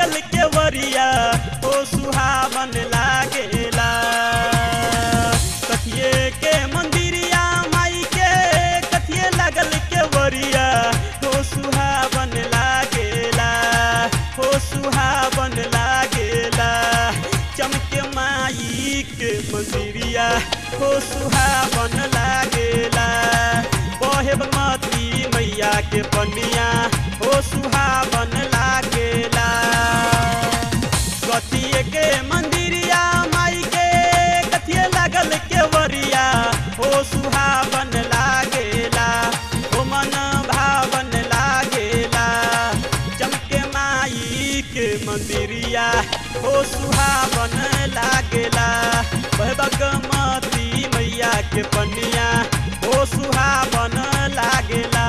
लागल केवरिया ओ सुहावन लागेला कथिए के मंदिरिया माई के कथिए लागल केवरिया ओ सुहावन लागेला ओ सुहावन लागेला चमके माई के मंदिरिया ओ सुहावन लागेला बहे बागमती मैया के पनिया ओ सुहावन लागेला कथिए के मंदिरिया माई के कथिए लागल केवरिया ओ सुहावन लागेला ओ मन भावन लागेला चमके माई के मंदिरिया ओ सुहावन लागेला वह बगमती मैया के पनिया ओ सुहावन लागेला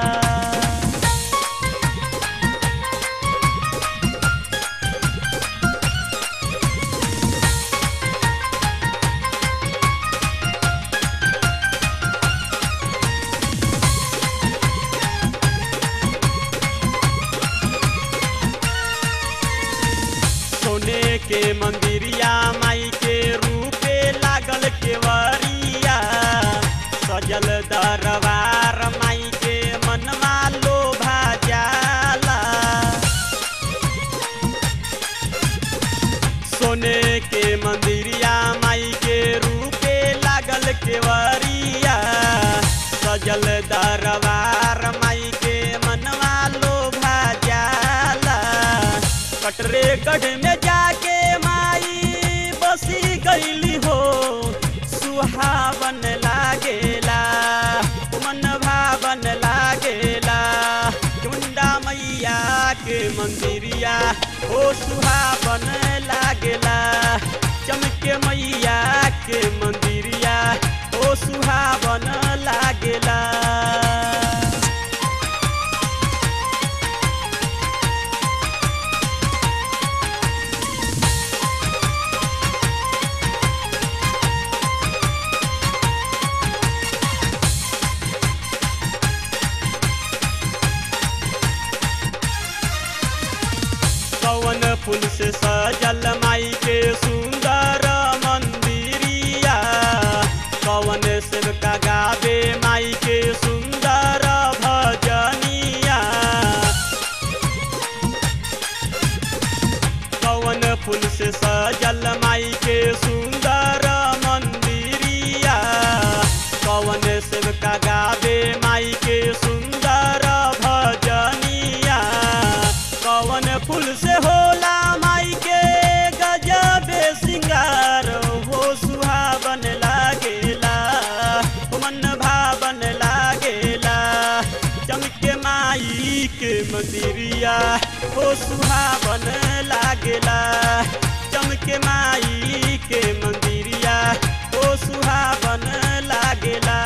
सोने के मंदिरिया माई के रूपे लागल केवरिया सजल दरबार माई के मनवा लोभा जाला सोने के मंदिरिया माई के रूपे लागल केवरिया सजल दरबार माई के मनवा लोभा जाला कटरे गढ़ में जाके माई बसी गईली हो सुहावन लागेला मन भावन लागेला चुंडा मैया के मंदिरिया ओ सुहावन लागेला चमके मैया के मंदिरिया ओ सुहावन लागेला कवन फूल से सजल माई के सुंदर मंदिरिया कवन सेवका गावे माई के सुंदर भजनिया कवन फूल से सजल माई के सुंदर मंदिरिया कवन सेवका गावे माई के सुंदर भजनिया कवन फूल से होला माई के गजबे सिंगार हो सुहावन लागेला हो मन भावन लागेला चमके माई के मंदिरिया हो सुहावन लागेला चमके माई के मंदिरिया हो सुहावन लागेला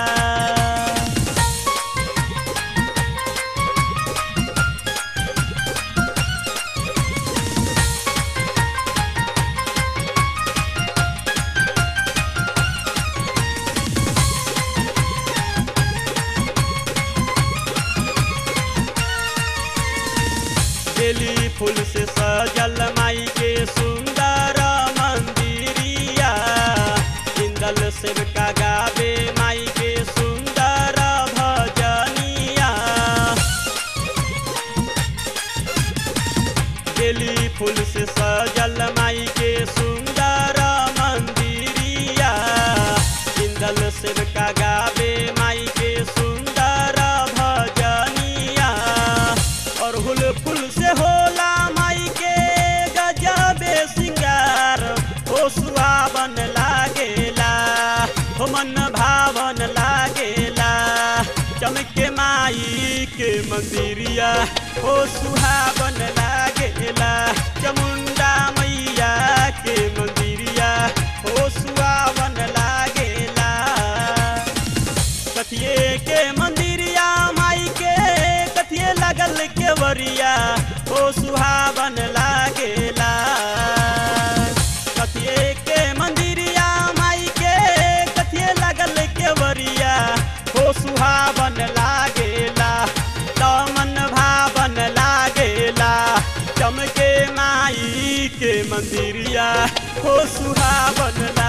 बेली फूल से सजल माई के सुंदर मंदिरिया इंदल सेवका गावे माई के सुंदर भजनिया बेली फूल से सजल माई के सुंदर मंदिरिया इंदल सेवका गावे माई के सुंदर भजनिया अरहुल फूल से होला माई के गजबे सिंगार हो सुहावन लागेला हो मन भावन लागेला चमके माई के मंदिरिया हो सुहावन लागेला चमुंडा मैया के मंदिरिया हो सुहावन लागेला कथिए के मंदिरिया माई के कथिए लगल केवरिया ओ सुहावन लागेला कथिए के मंदिरिया माई के कथिए लगल केवरिया ओ सुहावन लागेला तमन भावन लागेला चमके मा मंदिरिया हो सुहावन